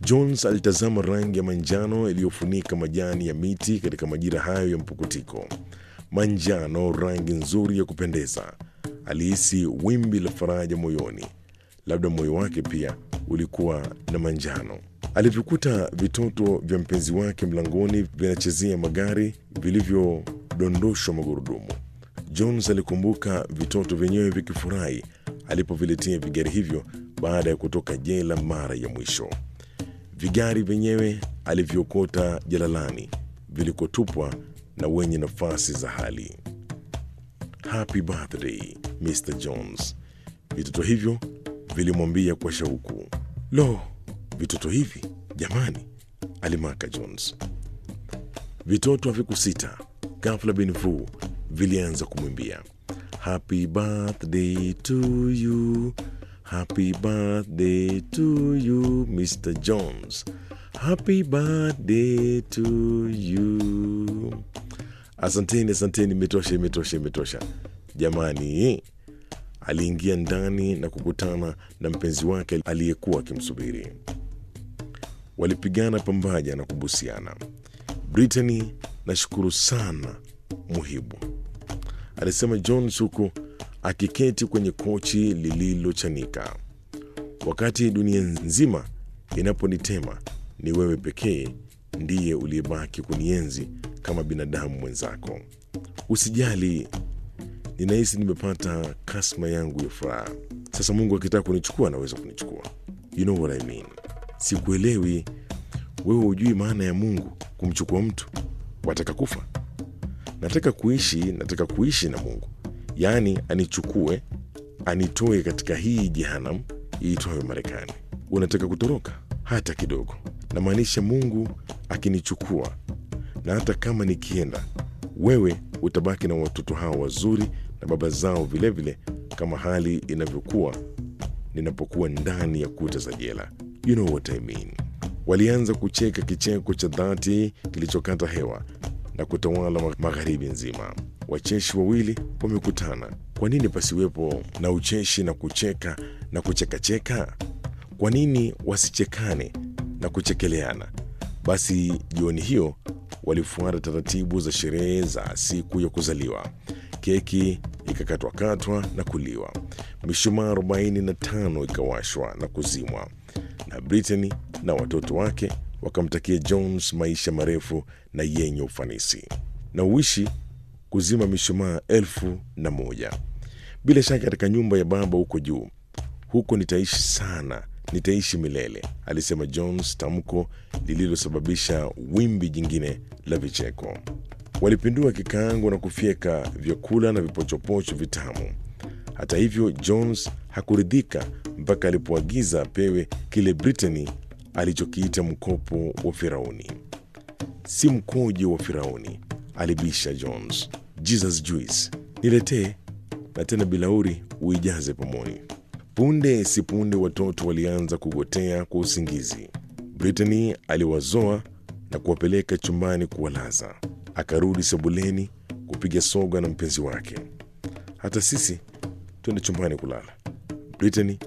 Jones alitazama rangi ya manjano iliyofunika majani ya miti katika majira hayo ya mpukutiko. Manjano, rangi nzuri ya kupendeza. Alihisi wimbi la faraja moyoni. Labda moyo wake pia ulikuwa na manjano. Alivyokuta vitoto vya mpenzi wake mlangoni vinachezea magari vilivyodondoshwa magurudumu. Jones alikumbuka vitoto vyenyewe vikifurahi alipoviletea vigari hivyo baada ya kutoka jela mara ya mwisho. Vigari vyenyewe alivyokota jalalani vilikotupwa na wenye nafasi za hali. Happy birthday Mr Jones, vitoto hivyo vilimwambia kwa shauku. Lo, vitoto hivi jamani, alimaka Jones. Vitoto havikusita. Ghafla bin vu vilianza kumwimbia happy birthday to you, happy birthday to you Mr Jones, happy birthday to you. Asanteni, asanteni, imetosha, imetosha, imetosha jamani. Aliingia ndani na kukutana na mpenzi wake aliyekuwa akimsubiri. Walipigana pambaja na kubusiana. Brittany, nashukuru sana muhibu, alisema Jones huku akiketi kwenye kochi lililochanika. Wakati dunia nzima inaponitema, ni wewe pekee ndiye uliyebaki kunienzi kama binadamu mwenzako. Usijali, ninahisi nimepata kasma yangu ya furaha. Sasa Mungu akitaka kunichukua anaweza kunichukua. You know what I mean. Sikuelewi, wewe hujui maana ya Mungu kumchukua mtu. Wataka kufa? Nataka kuishi, nataka kuishi na Mungu, yaani anichukue, anitoe katika hii jehanam iitwayo Marekani. Unataka kutoroka? Hata kidogo. Namaanisha Mungu akinichukua, na hata kama nikienda, wewe utabaki na watoto hao wazuri na baba zao vilevile, kama hali inavyokuwa ninapokuwa ndani ya kuta za jela. You know what I mean. Walianza kucheka kicheko cha dhati kilichokata hewa na kutawala magharibi nzima. Wacheshi wawili wamekutana. Kwa nini pasiwepo na ucheshi na kucheka na kuchekacheka? Kwa nini wasichekane na kuchekeleana? Basi jioni hiyo walifuata taratibu za sherehe za siku ya kuzaliwa. Keki ikakatwakatwa na kuliwa, mishumaa 45 ikawashwa na kuzimwa, na Brittany na watoto wake wakamtakia Jones maisha marefu na yenye ufanisi na uishi kuzima mishumaa elfu na moja. Bila shaka katika nyumba ya baba huko juu, huko nitaishi sana, nitaishi milele, alisema Jones, tamko lililosababisha wimbi jingine la vicheko. Walipindua kikaango na kufyeka vyakula na vipochopocho vitamu. Hata hivyo, Jones hakuridhika mpaka alipoagiza apewe kile Brittany alichokiita mkopo wa Firauni. Si mkojo wa Firauni, alibisha Jones. Jesus juice niletee, na tena bilauri uijaze pomoni. Punde si punde watoto walianza kugotea kwa usingizi. Brittany aliwazoa na kuwapeleka chumbani kuwalaza. Akarudi sebuleni kupiga soga na mpenzi wake. Hata sisi twende chumbani kulala. Brittany